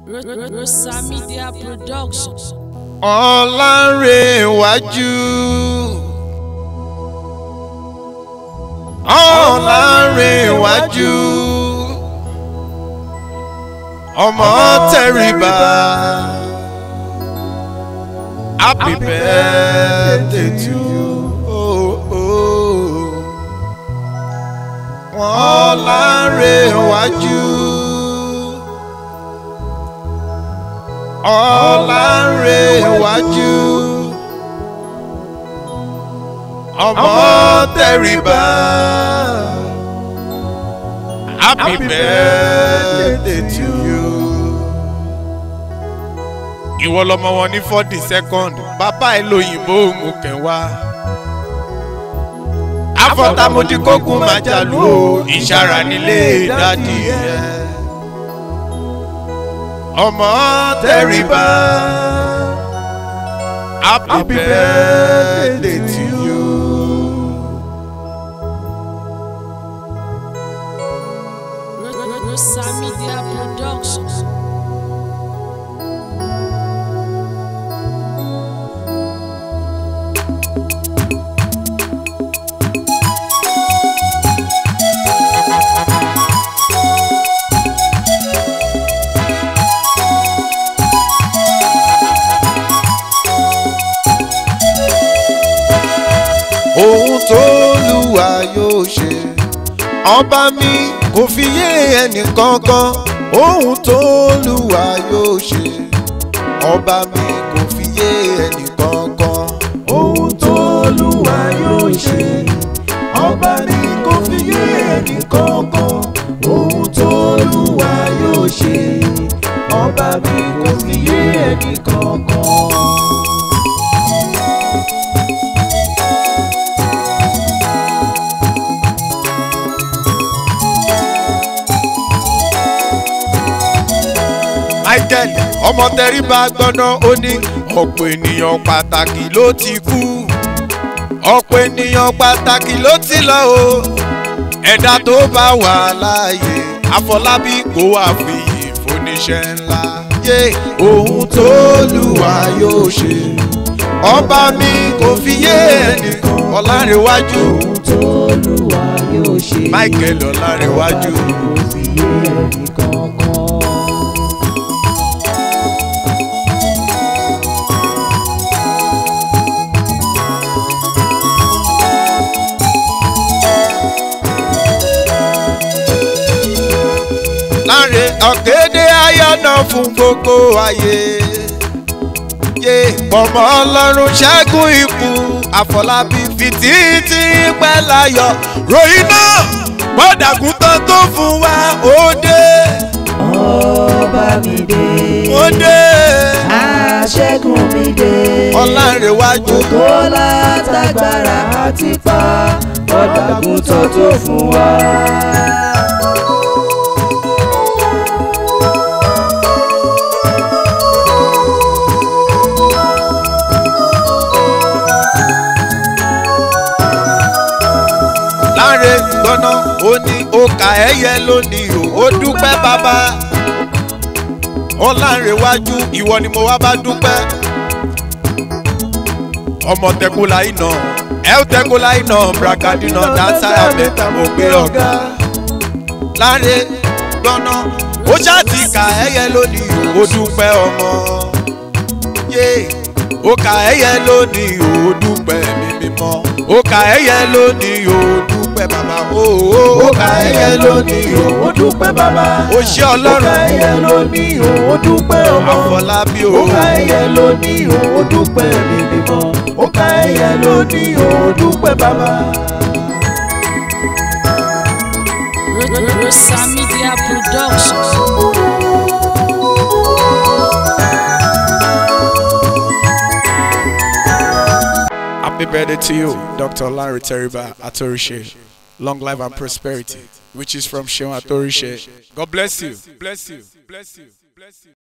Rosa Media Production. Ọlárẹ̀wájú. Ọlárẹ̀wájú. Ọmọ tẹríba. Happy birthday to you. Oh, oh. Ọlárẹ̀wájú. Ọlárẹ̀wájú. Ọmọ tẹríba. Happy birthday to you. Ìwọ lọmọ wọn ní forty second, bàbá ẹ lóyìnbó òun kẹwàá. Afọ́tàmódì kókun máa jàlú o, ìṣàrà nílé dádì ẹ. Ọmọ tẹríba. Happy birthday to you. Rosa Media Production. ohun tó lùwà yóò ṣe ọba mi kò fi yé ẹnì kankan ohun tó lùwà yóò ṣe ọba mi kò fi yé ẹnì kankan ohun tó lùwà yóò ṣe ọba mi kò fi yé ẹnì kankan ohun tó lùwà yóò ṣe ọba mi kò fi yé ẹnì kankan. michael ọmọ tẹríba gbọ́nà ó ní ọ̀pọ̀ ènìyàn pàtàkì ló ti kú ọ̀pọ̀ ènìyàn pàtàkì ló ti lọ o ẹ̀dá tó bá wà láàyè àfọlábí kò wá fi ìfúnniṣẹ́ ńlá yé ohun tó lùwà yóò ṣe ọba mi kò fi yé ẹnìkan ọ̀làǹrẹ̀wájú ohun tó lùwà yóò ṣe. michael ọ̀làǹrẹ̀wájú. kò fi yé ẹnì kankan. láre ọ̀gẹ́dẹ́ ayọ̀nà fún gbogbo ayé. yé pọ̀mọ́ ọlọ́run ṣẹ́gun ikú àfọlábí fìtítì pẹ́ láyọ̀ ròyìn náà gbọ́dàgùn tán tó fún wa ó dé ọba mi dé. ó dé aṣẹ́gun mi dé. ọ̀làǹrẹ̀wájú ògo látàgbára àti pa ọ̀dàgùn tó tó fún wa. láre gbọ́nà ó ní ọkà ẹ̀yẹ lónìí o ó dúpẹ́ bàbá ọ̀làǹrẹ̀wájú ìwọ ni mo wá bá dúpẹ́ ọmọ tẹkula iná ẹ ó tẹkula iná bragadina dansara mẹ́ta mo gbé ọ̀gá láre gbọ́nà ó ṣáàtì kà ẹ̀yẹ lónìí o ó dúpẹ́ ọmọ yé ó kà ẹ̀yẹ lónìí o ó dúpẹ́ mi mímọ́ ó kà ẹ̀yẹ lónìí o ó dúpẹ́ bàbá o ó ó kà ẹ̀yẹ lónìí o ó dúpẹ́ bàbá. ó ṣe ó ká ọlọ́run ẹyẹ lónìí o ó dúpẹ́ ọmọ. àfọlábí o ó ká ẹyẹ lónìí o ó dúpẹ́ mi mímọ́. ó ká ẹyẹ lónìí o ó dúpẹ́ bàbá. Rosa Media Production. Happy birthday to you, Dr. Larry Teriba Atorishe. Long life and prosperity, which is from Sheon Atorishe. God bless you. Bless you. Bless you. Bless you.